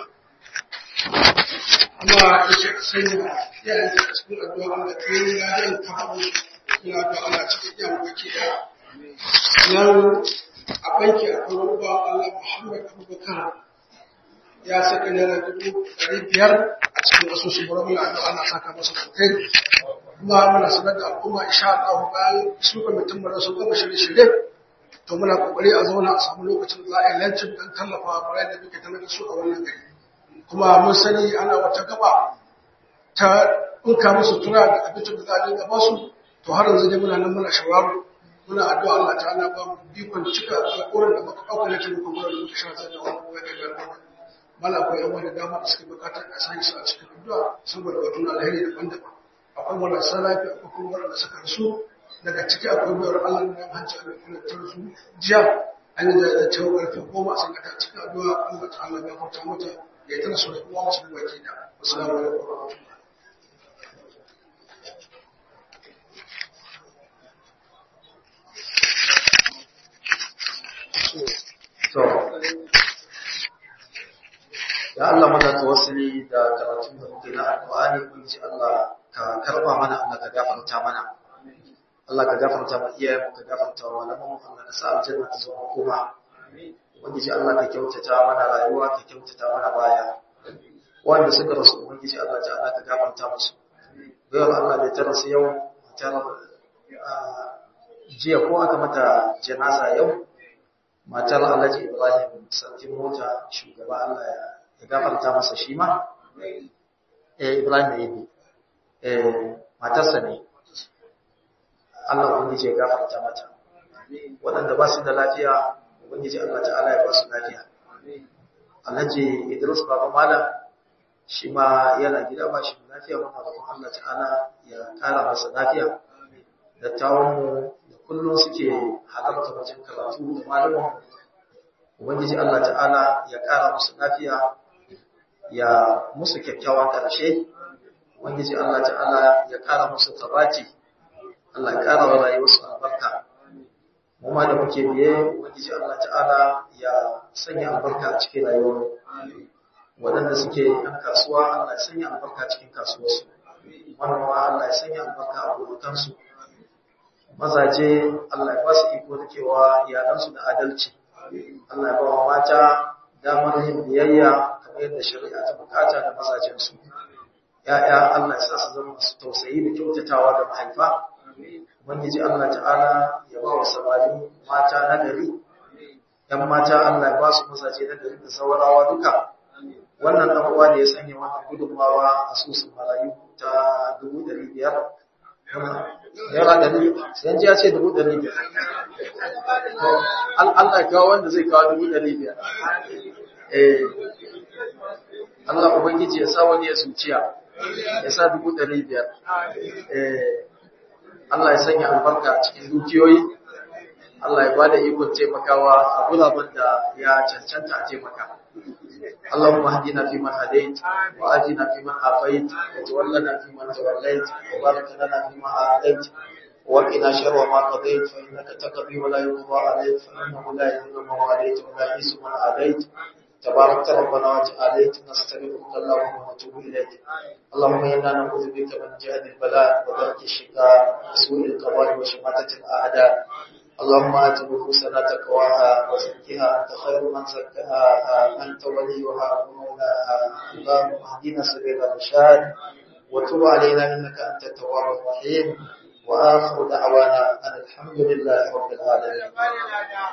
amma ya ce ka sanya yayin da cikin addu'a Allah ta yi ladan ta haɗu ina da Allah cikin yan baki ɗaya nan a banki akwai wani ba Allah Muhammad Abubakar ya saka naira dubu ɗari biyar a cikin asusun burin Allah ana saka masa kai kuma muna sanar da al'umma insha Allah bayan su kwamitin mu sun gama shirye-shirye to muna kokari a zauna a samu lokacin da za a yi lancin don tallafa bayan da muke tallafa su a wannan gari kuma mun sani ana wata gaba ta ɗinka musu tura da abincin da za a dinga ba su to har yanzu dai muna nan muna shawaru muna addu'a Allah ta'ala ba mu bikon cika alƙawarin da muka ɗauka na taimakon gurin da muka shirya da wannan wani gargaɗi mala akwai yan wani dama da suke bukatar a sani su a cikin addu'a saboda batun alheri daban-daban akwai marasa lafiya akwai kuma waɗanda suka rasu daga ciki akwai bayar Allah da hanci a filantar su jiya an yi da cewa ƙarfe goma sun gata cikin addu'a Allah ta Allah ya kwanta mata ya tana su da kuma wasu baki da assalamu alaikum wa rahmatullahi to ya Allah muna tawassuli da karatun da muke na alƙur'ani kun ji Allah ka karba mana Allah ka gafarta mana Allah ka gafarta mu iyayen ka gafarta wa malaman mu Allah ka sa aljanna ta zama kuma ubangiji Allah ka kyautata mana rayuwa ka kyautata mana baya wanda suka rasu ubangiji Allah ta Allah ka gafarta musu bayar Allah da ta rasu yau ta jiya ko aka mata janaza yau matar Alhaji Ibrahim Sarkin Mota shugaba Allah ya gafarta masa shi ma eh Ibrahim Yayi eh matarsa ne Allah ubangiji ya gafarta mata waɗanda ba su da lafiya ubangiji Allah ta'ala ya ba su lafiya Alhaji Idris Baba Malam shi ma yana gida ba shi da lafiya muna roƙon Allah ta'ala ya ƙara masa lafiya dattawanmu da kullum suke halarta wajen karatu da malamin ubangiji Allah ta'ala ya ƙara musu lafiya ya musu kyakkyawan ƙarshe ubangiji Allah ta'ala ya ƙara musu tabati Allah ya ƙara wa rayuwarsu albarka mu ma da muke biye ubangiji Allah ta'ala ya sanya albarka a cikin rayuwar waɗanda suke yan kasuwa Allah ya sanya albarka cikin kasuwarsu manoma Allah ya sanya albarka a gonakansu mazaje Allah ya ba su iko da cewa iyalansu da adalci Allah ya ba wa mata damar yin biyayya kamar yadda shari'a ta bukata da mazajensu ya'ya Allah ya sa su zama masu tausayi da kyautatawa da mahaifa ubangiji Allah ta'ala ya ba wa samari mata na gari yan mata Allah ya ba su mazaje na gari da saurawa duka wannan dan uwa da ya sanya wannan gudunmawa a susun marayu ta dubu ɗari biyar naira ɗari sai ji ya ce dubu ɗari biyar Allah ya kawo wanda zai kawo dubu ɗari biyar Allah Ubangiji ya sa wani ya zuciya ya sa dubu ɗari biyar Allah ya sanya albarka a cikin dukiyoyi Allah ya ba da ikon taimakawa a guraben da ya cancanta a taimaka اللهم اهدنا فيمن هديت وآتنا فيمن عافيت وتولنا فيمن توليت وبارك لنا فيما أعطيت وقنا شر ما قضيت فإنك تقضي ولا يقضى عليك فإنه لا يذل من واليت ولا يعز من عاديت تبارك ربنا وتعاليت نستغفرك اللهم ونتوب إليك اللهم إنا نعوذ بك من جهد البلاء ودرك الشقاء وسوء القضاء وشماتة الأعداء اللهم آت نفوسنا تقواها وزكها أنت خير من زكاها أنت وليها ومولاها اللهم اهدنا سبيل الرشاد وتب علينا إنك أنت التواب الرحيم وآخر دعوانا أن الحمد لله رب العالمين